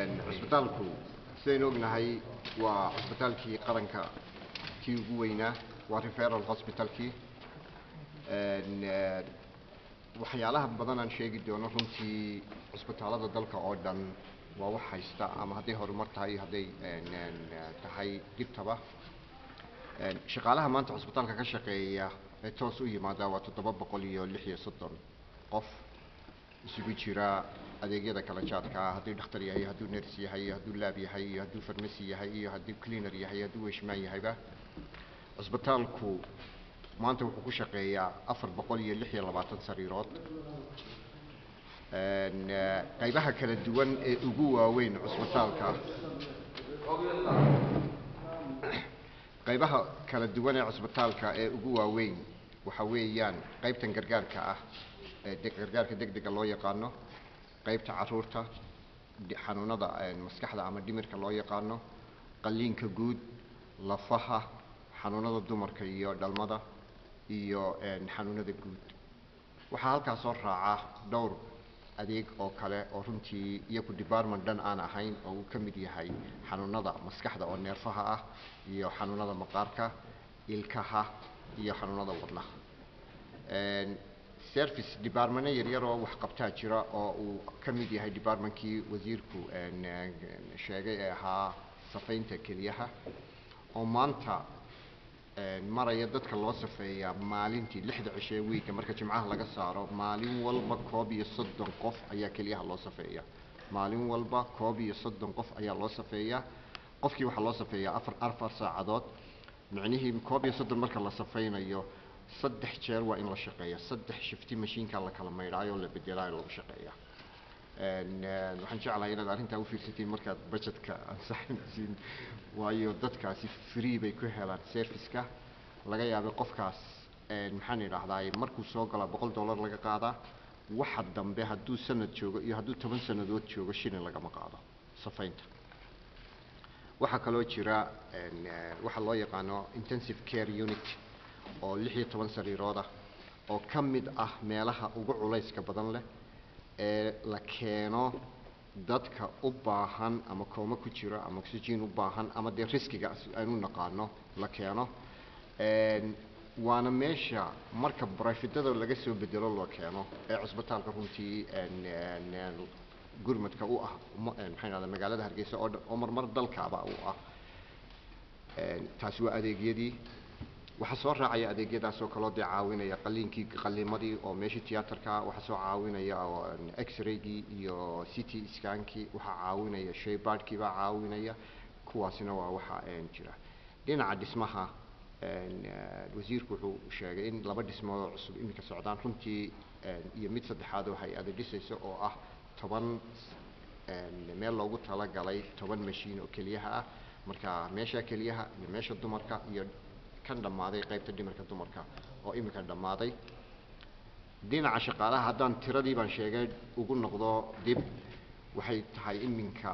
cusbitaalku sidaynu ognahay waa cusbitaalkii qaranka kii ugu weynaa waa referal hospitalkii waxyaalaha badan aan sheegi doono runtii cusbitaalada dalka oo dhan waa wax haysta ama hadday horumar tahay iyo hadday tahay dibtaba shaqaalaha maanta cusbitaalka ka shaqeeya ee toos u yimaada waa toddoba boqol iyo lix iyo soddon qof isugu jira adeegyada kala jaadka ah hadduu dhakhtar yahay hadduu ners yahay iyo hadduu laab yahay iyo hadduu farmasi yahay iyo hadduu cleaner yahay hadduu weshmaan yahayba cusbitaalku maanta wuxuu ku shaqeeyaa afar boqol iyo lix iyo labaatan sariirood qaybaha kala duwan ee ugu waaweyn cusbitaalka qaybaha kala duwan ee cusbitaalka ee ugu waaweyn waxa weeyaan qaybtan gargaarka ah ee gargaarka degdega loo yaqaano qaybta caruurta xanuunada maskaxda ama dhimirka loo yaqaano qalliinka guud lafaha xanuunada dumarka iyo dhalmada iyo xanuunada guud waxaa halkaas soo raaca dhowr adeeg oo kale oo runtii iyaku department dhan aan ahayn oo uu ka mid yahay xanuunada maskaxda oo neerfaha ah iyo xanuunada maqaarka ilkaha iyo xanuunada wadnaha service departmento yaryar oo wax qabtaa jira oo uu ka mid yahay departmentkii wasiirku sheegay ee ahaa safaynta keliyaha oo maanta maraya dadka loo safeeyaa maalintii lixda cishee wiigga marka jimcaha laga saaro maalin walba koob iyo soddon qof ayaa keliyaha loo safeeya maalin walba koob iyo soddon qof ayaa loo safeeyaa qofkii waxaa loo safeeyaa afar afar saacadood micnihii koob iyo soddon marka la safaynayo saddex jeer waa in la shaqeeya saddex shifti mashiinka la kala maydhaayo oo la bedelaayo lagu shaqeeya waxaan jeclahay inaad arrintaa ufiirsatiin markaad budgetka ansaxaysiin waayo dadkaasi free bay ku helaan serviceka laga yaabay qofkaas maxaan idhaahdaay markuu soo galaa boqol dollar laga qaadaa waxa dambe hadduu sanad joogo iyo hadduu toban sannadood joogo shilin lagama qaado safaynta waxaa kaloo jira waxaa loo yaqaano intensive care unit oo lix iyo toban sariirooda oo ka mid ah meelaha ugu culayska badan leh ee la keeno dadka u baahan ama kooma ku jira ama oxygen u baahan ama dee riskiga aynu naqaano la keeno waana meesha marka brifidada laga soo bedelo loo keeno ee cusbitaalka runtii gurmadka u ah maxay dhahda magaalada hargeysa oo dhan oo marmar dalkaaba u ah taasi waa adeegyadii waxaa soo raacaya adeegyadaas oo kaloo dee caawinaya qaliinkii qaliimadii oo meeshii tiyaatarka waxaa soo caawinaya x-raygii iyo city scankii waxaa caawinaya shaybaadhkii baa caawinaya kuwaasina waa waxa jira dhinaca dhismaha wasiirku wuxuu sheegay in laba dhismood oo cusub iminka socdaan runtii iyo mid saddexaad oo hay-ada dhisaysa oo ah toban meel loogu talagalay toban mashiin oo keliyaha ah marka meesha keliyaha iyo meesha dumarka iyo kan dhammaaday qaybta dhimirka dumarka oo iminka dhammaaday dhinaca shaqaalaha haddaan tiradii baan sheegay ugu noqdo dib waxay tahay iminka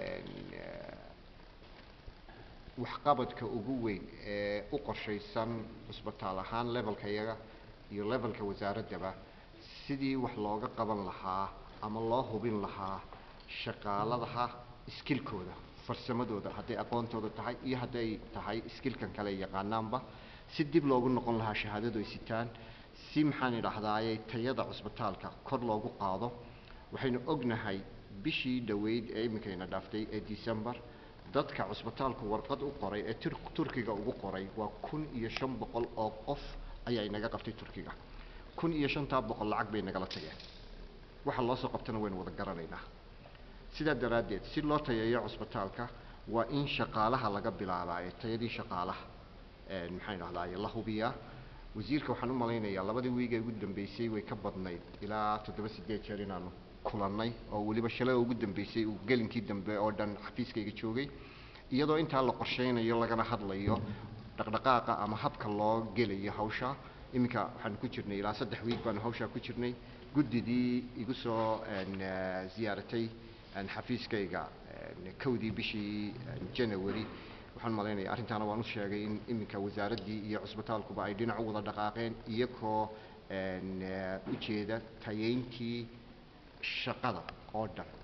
waxqabadka ugu weyn ee u qorshaysan cusbitaal ahaan levelka iyaga iyo levelka wasaaraddaba sidii wax looga qaban lahaa ama loo hubin lahaa shaqaaladaha iskilkooda farsamadooda hadday aqoontooda tahay iyo hadday tahay iskilkan kale yaqaanaanba si dib loogu noqon lahaa shahaadadu ay sitaan si maxaan idhaahdaaye tayada cusbitaalka kor loogu qaado waxaynu ognahay bishii dhoweyd ee iminkayna dhaaftay ee december dadka cusbitaalku warqad u qoray ee turkiga ugu qoray waa kun iyo shan boqol oo qof ayaa inaga qabtay turkiga kun iyo shantaa boqol lacag bay nagala tageen waxa loo soo qabtana waynu wada garanaynaa sidaa daraaddeed si loo tayeeyo cusbitaalka waa in shaqaalaha laga bilaabaa ee tayadii shaqaalaha maxaan idhahdaay la hubiyaa wasiirka waxaan u malaynayaa labadii wiig ee ugu dambeysay way ka badnayd ilaa toddoba sideed jeer inaanu kulannay oo weliba shalay ugu dambeysay uu gelinkii dambe oo dhan xafiiskayga joogay iyadoo intaa la qorshaynayo lagana hadlayo dhaqdhaqaaqa ama habka loo gelayo hawsha iminka waxaan ku jirnay ilaa saddex wiig baanu hawshaa ku jirnay guddidii igu soo ziyaaratay xafiiskayga kowdii bishii january waxaan malaynaya arrintaana waan u sheegay in iminka wasaaraddii iyo cusbitaalkuba ay dhinac u wada dhaqaaqeen iyagoo ujeeda tayeyntii shaqada oo dhan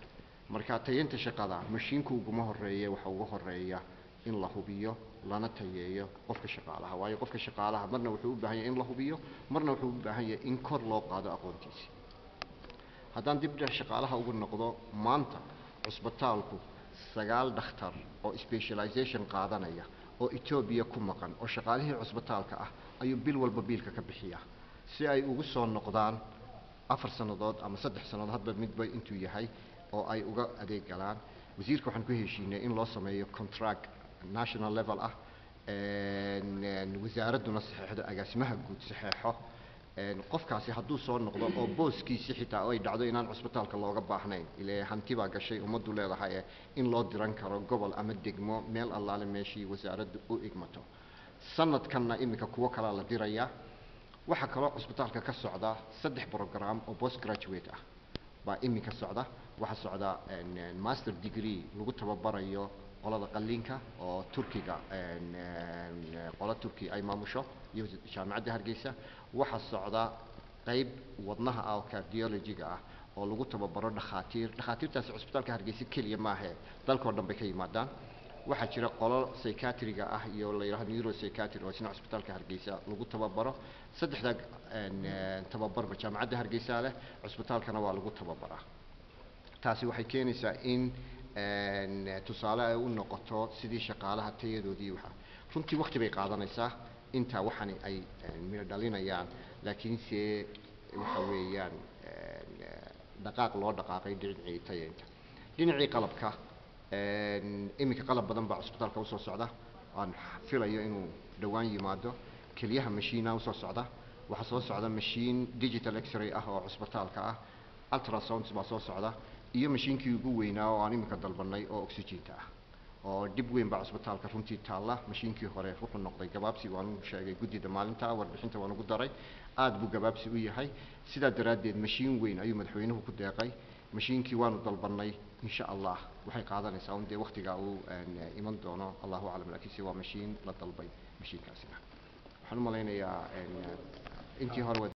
marka tayeynta shaqada mashiinku uguma horeeye waxa ugu horeeya in la hubiyo lana tayeeyo qofka shaqaalaha waayo qofka shaqaalaha marna wuxuu u baahan yahay in la hubiyo marna wuxuu u baahan yahay in kor loo qaado aqoontiisa haddaan dib dheh shaqaalaha ugu noqdo maanta cusbitaalku sagaal dhakhtar oo specialization qaadanaya oo etoobiya ku maqan oo shaqaalihii cusbitaalka ah ayuu bil walba biilka ka bixiya si ay ugu soo noqdaan afar sannadood ama saddex sannadood hadba midba intuu yahay oo ay uga adeeg galaan wasiirka waxaan ku heshiinay in loo sameeyo contract national level ah wasaaradduna saxeexdo agaasimaha guud saxeexo qofkaasi hadduu soo noqdo oo booskiisi xitaa ay dhacdo inaan cusbitaalka looga baahnayn ile hanti baa gashay ummaddu leedahay ee in loo diran karo gobol ama degmo meel allaale meeshii wasaaraddu u igmato sanadkanna iminka kuwo kalaa la dirayaa waxaa kaloo cusbitaalka ka socda saddex program oo post graduate ah baa iminka socda waxaa socda master degree lagu tababarayo qolada qalliinka oo turkiga qola turki ay maamusho iyo jaamacadda hargeysa waxaa socda qeyb wadnaha ah oo cardiologiga ah oo lagu tababaro dhakhaatiir dhakhaatiirtaasi cusbitaalka hargeysa keliya maahe dalkao dhan bay ka yimaadaan waxaa jira qolo psychiatriga ah iyo la yidhahdo neuropsychiatry oo isna cusbitaalka hargeysa lagu tababaro saddexdaa tababarba jaamacadda hargeysa leh cusbitaalkana waa lagu tababaraa taasi waxay keenaysaa in tusaale ay u noqoto sidii shaqaalaha tayadoodii waxa runtii waqti bay qaadanaysaa intaa waxani ay midho dhalinayaan laakiinse waxa weeyaan dhaqaaq loo dhaqaaqay dhinacii tayeynta dhinacii qalabka iminka qalab badan baa cusbitaalka usoo socda aan filayo inuu dhowaan yimaado keliyaha mashiina usoo socda waxaa soo socda mashiin digital x-ray ah oo cusbitaalka ah ultrasounds baa soo socda iyo mashiinkii ugu weynaa oo aan iminka dalbanay oo oxygenka ah oo dhib weyn baa cusbitaalka runtii taalla mashiinkii hore wuxuu noqday gabaabsi waanu sheegay guddida maalinta warbixinta waan ugu daray aad buu gabaabsi u yahay sidaa daraaddeed mashiin weyn ayuu madaxweynuhu ku deeqay mashiinkii waanu dalbanay insha allah waxay qaadanaysaa un dee waktigaa uu iman doono allahu aclam laakiinse waa mashiin la dalbay mashiinkaasina waxaan u malaynayaa intii hore